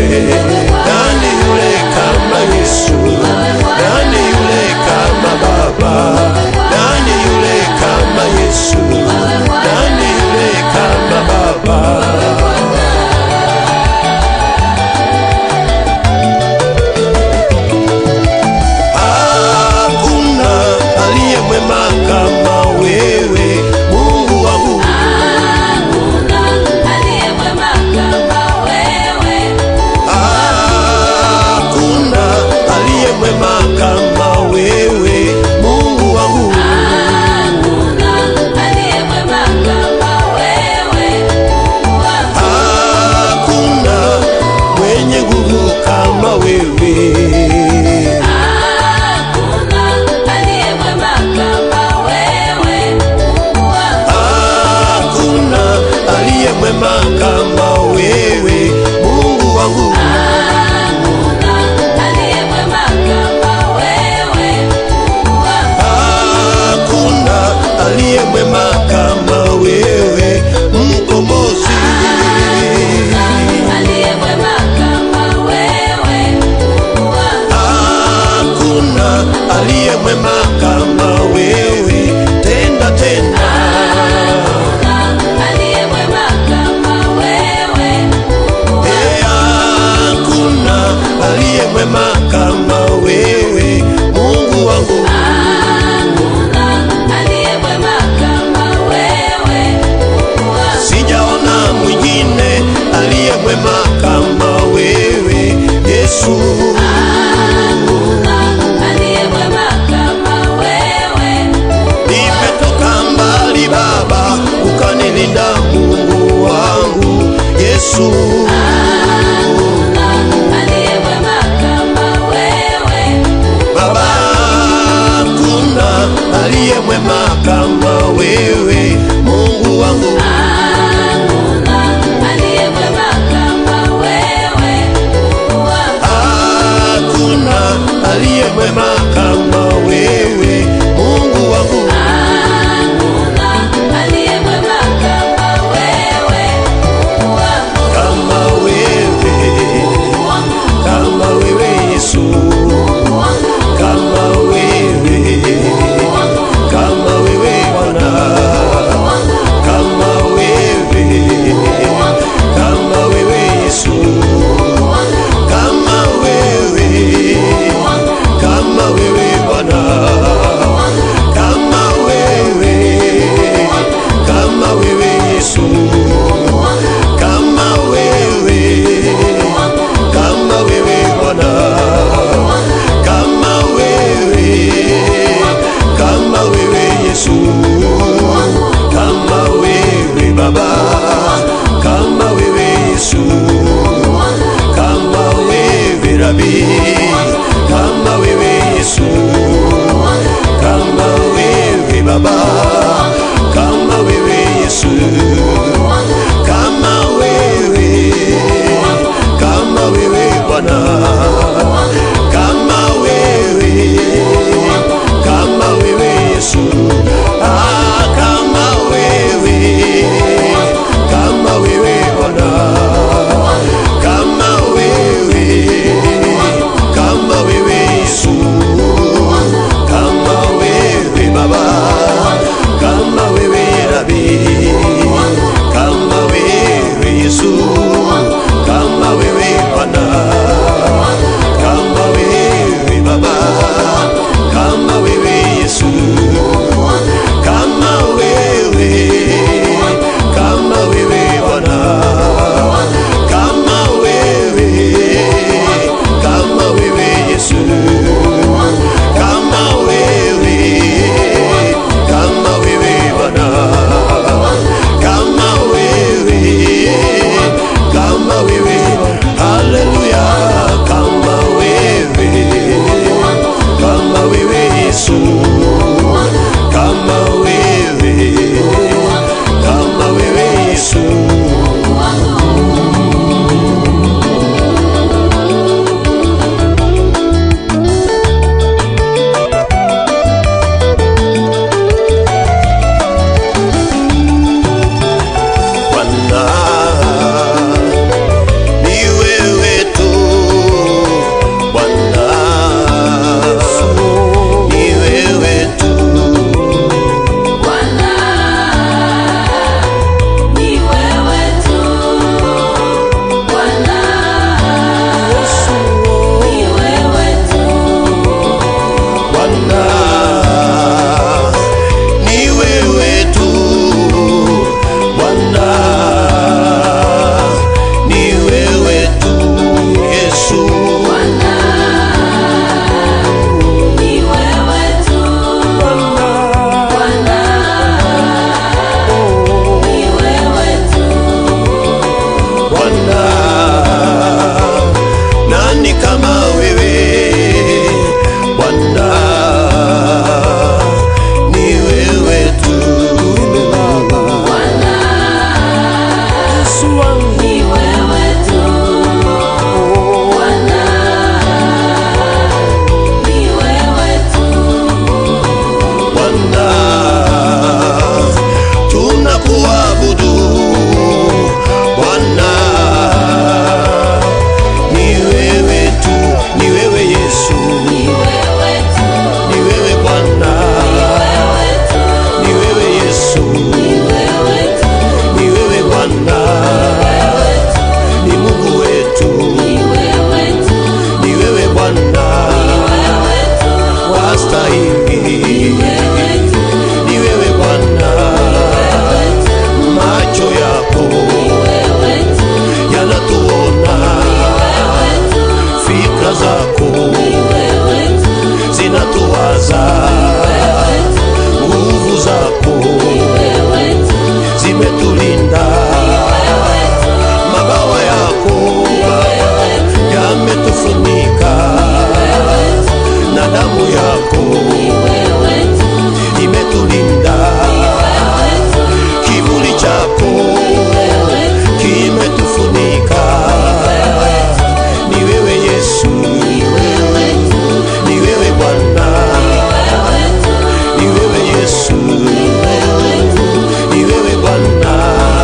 wewe? Nani yule kama Yesu? Nani yule kama Baba? Nani yule kama Yesu? Nani yule kama Baba? Hakuna aliye mwema kama wewe, Mungu wangu. Hakuna aliye mwema kama wewe, Mungu wangu. Hakuna mwenye nguvu kama wewe. Hakuna aliye mwema kama wewe, Mungu wangu. Hakuna aliye mwema kama wewe, mkombozi. Hakuna aliye mwema kama wewe, tenda tena. Eh, Hakuna aliye mwema kama wewe, Mungu wangu. Sijaona mwingine aliye mwema kama wewe, Yesu. Nimetoka mbali Baba, ukanilinda Mungu wangu, Yesu. Baba, hakuna aliye mwema kama wewe, Mungu wangu. Hakuna aliye mwema kama wewe, Mungu wangu. Kama wewe, kama wewe Yesu, kama wewe, kama wewe Bwana, kama wewe, kama wewe Yesu, kama wewe, kama wewe Bwana, kama wewe, kama wewe Yesu, kama wewe, kama wewe Bwana, kama wewe, kama wewe Yesu, kama wewe Baba, kama wewe Yesu, kama wewe Rabi, kama wewe Yesu, kama wewe Baba, kama wewe Yesu, kama wewe, kama wewe Bwana, kama wewe, kama wewe Yesu, ah, kama wewe, kama wewe Bwana, kama wewe, kama wewe Yesu, kama wewe Baba, wastahili ni wewe Bwana, macho yako yanatuona, fikra zako zinatuwaza, nguvu zako zimetulinda, mabawa yako yametufunika na damu yako imetulinda, kivuli chako kimetufunika. Ni wewe Yesu, ni wewe Bwana, ni wewe Yesu, ni wewe Bwana,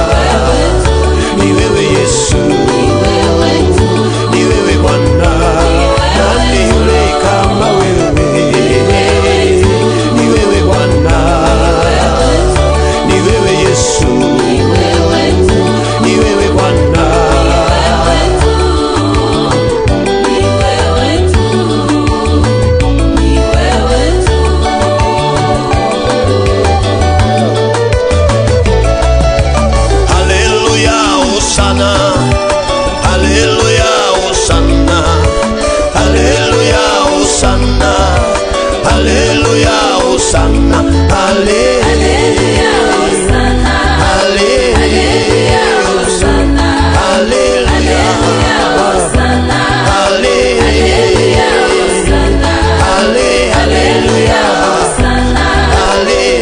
ni wewe Yesu, ni wewe Bwana. Nani yule kama wewe? Ni wewe Bwana, ni wewe Yesu, ni wewe Bwana. Haleluya, Hosana. Haleluya, Hosana. Haleluya, Hosana. Haleluya, Hosana. Hale- Haleluya, Hosana. Haleluya. Hale- Hale- Haleluya. Hale-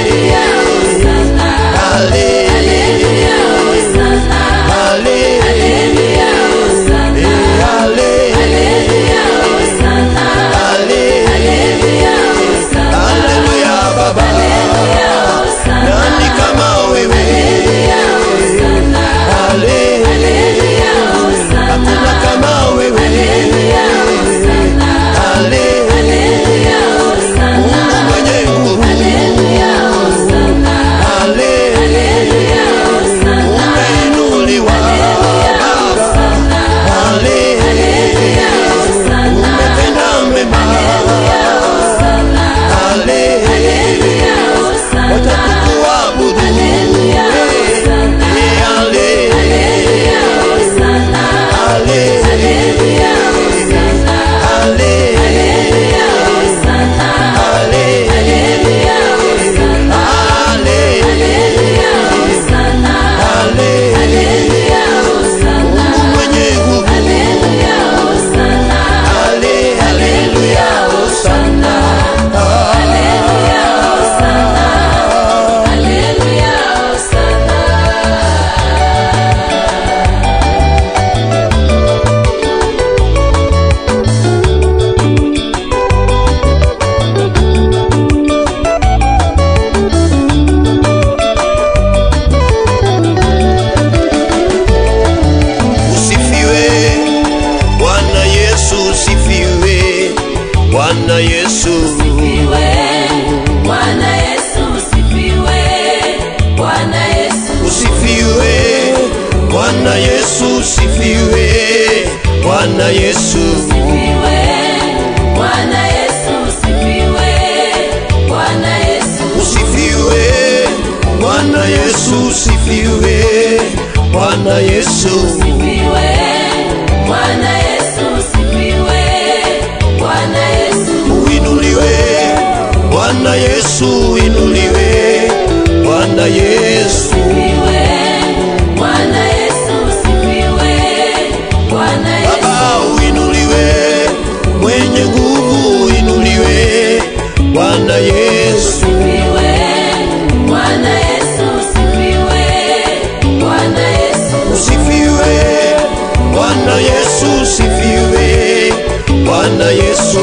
Hale- Haleluya, Baba. Nani kama wewe? Hale- Hakuna kama wewe. Hale- Mungu mwenye nguvu. Hale- Umeinuliwa Baba. Hale- Umetenda mema. Hale- Watakuabudu. Eh, hale- Hale- Hale- Hale- Mungu mwenye nguvu. Hale- Haleluya, Hosana. Usifiwe Bwana Yesu, usifiwe Bwana Yesu, usifiwe Bwana Yesu, usifiwe Bwana Yesu, usifiwe Bwana Yesu, usifiwe Bwana Yesu, uinuliwe Bwana Yesu, uinuliwe Bwana Yesu, Baba uinuliwe, mwenye nguvu uinuliwe Bwana Yesu, usifiwe Bwana Yesu, usifiwe Bwana Yesu,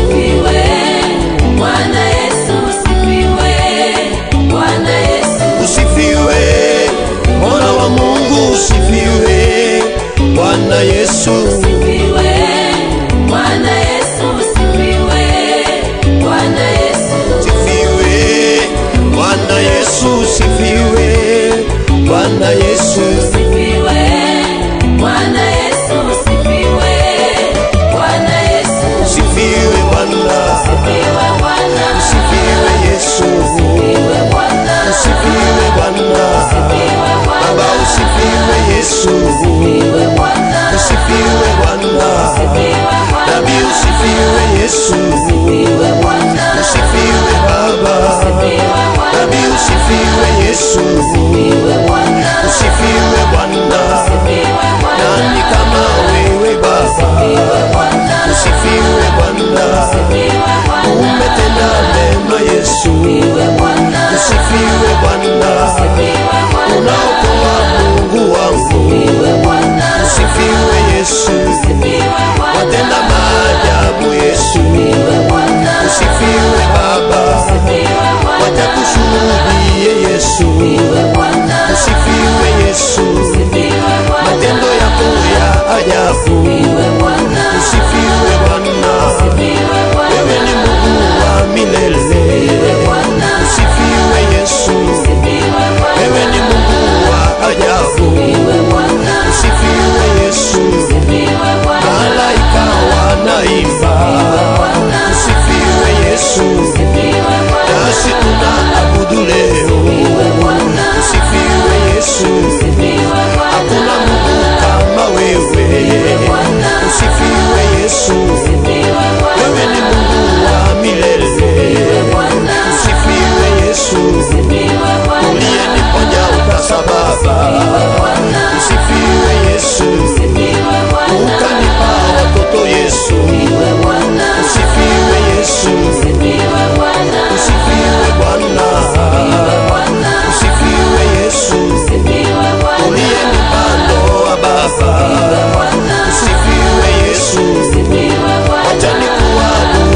usifiwe Mwana wa Mungu, usifiwe Bwana Yesu, usifiwe Bwana Yesu, usifiwe Bwana Yesu, usifiwe Bwana,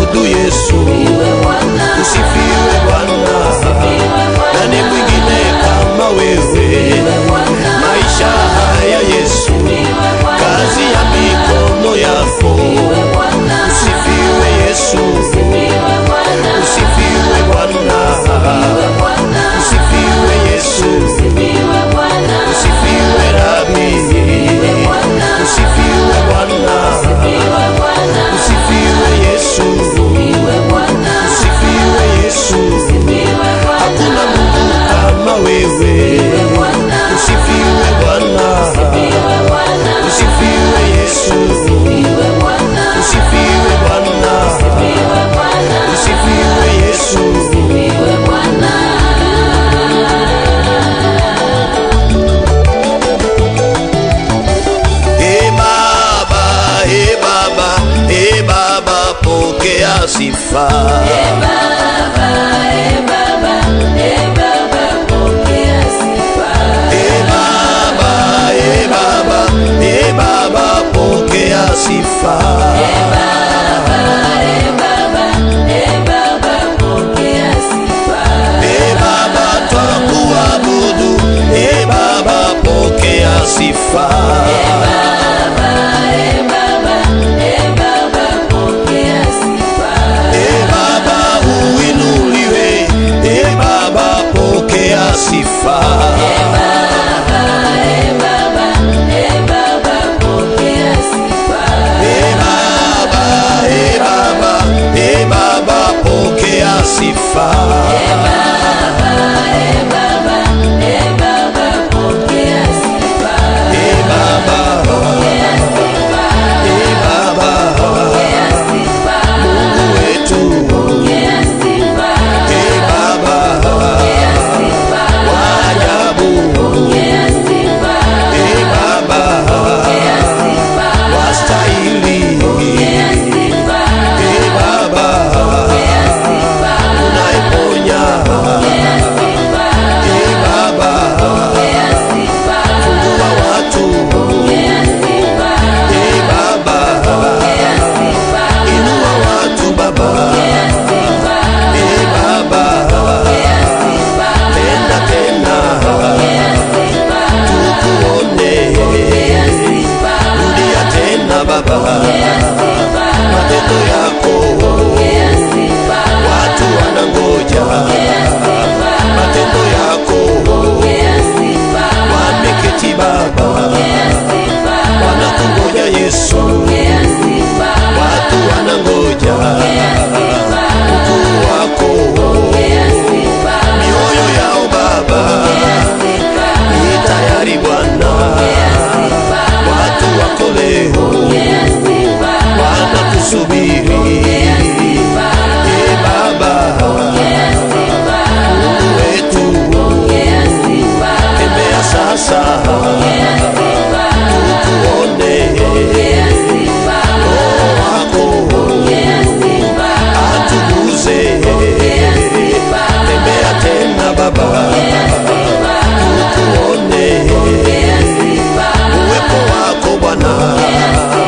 tukuabudu Yesu, usifiwe Bwana. Nani mwingine kama wewe? Maisha haya Yesu, kazi ya mikono yako, usifiwe Yesu, usifiwe Bwana, usifiwe Yesu, usifiwe Rabi, usifiwe Bwana, usifiwe Yesu, usifiwe Yesu, hakuna Mungu kama wewe, usifiwe Bwana, usifiwe Yesu, usifiwe Bwana, usifiwe Yesu. E Baba, e Baba, e Baba, pokea sifa. E Baba, e Baba, e Baba, pokea sifa. E Baba, twakuabudu. E Baba, pokea sifa. E Baba, uinuliwe. E Baba, pokea sifa. E Baba, e Baba, e Baba, pokea sifa. E Baba, e Baba, Mungu wetu. E Baba, wa ajabu. E Baba, wastahili. E Baba, unayeponya. E Baba, fungua watu. E Baba, inua watu Baba. E Baba, tena tena tukuone. Rudia tena Baba, matendo yako watu wanangoja matendo yako wameketi Baba, wanakungoja Yesu, watu wanangoja ukuu wako, mioyo yao Baba ni tayari Bwana, watu wako leo wanakusubiri. E Baba, Mungu wetu, tembea sasa tukuone Roho wako atuguze, tembea tena Baba, tukuone uwepo wako Bwana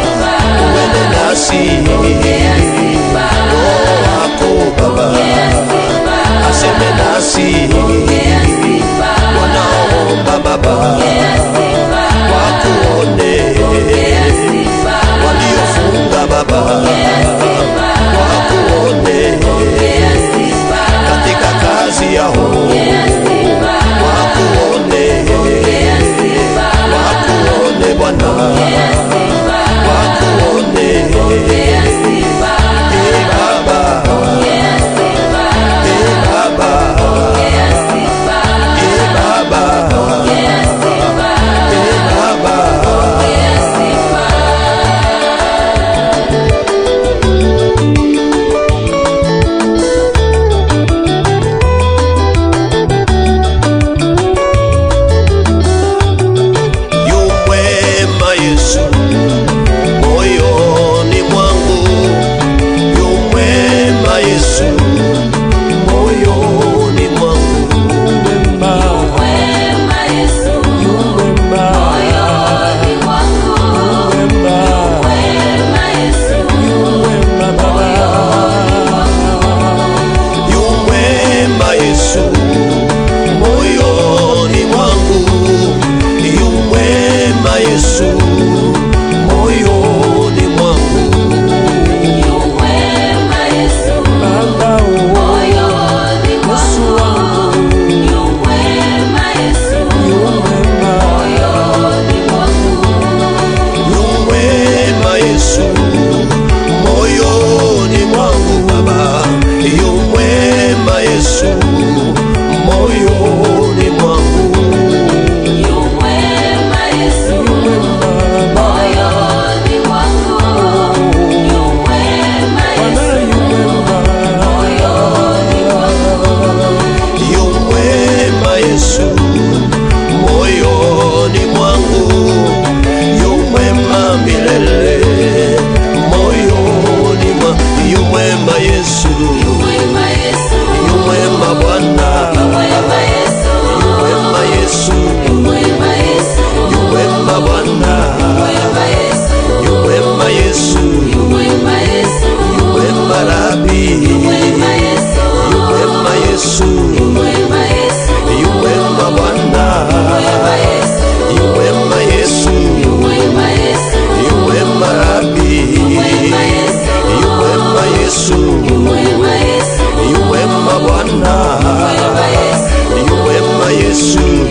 mwema Yesu, Mwema Yesu, yu mwema Bwana, mwema Yesu, yu mwema Yesu, mwema Yesu, yu mwema Bwana, mwema Yesu, yu mwema Yesu, mwema Yesu, yu mwema Rabi, mwema Yesu, yu mwema Yesu, mwema Yesu, yu mwema Bwana, mwema Yesu, yu mwema Yesu, mwema Yesu, yu mwema Rabi, mwema Yesu, yu mwema Yesu, mwema Yesu, yu mwema Bwana, mwema Yesu, yu mwema Yesu,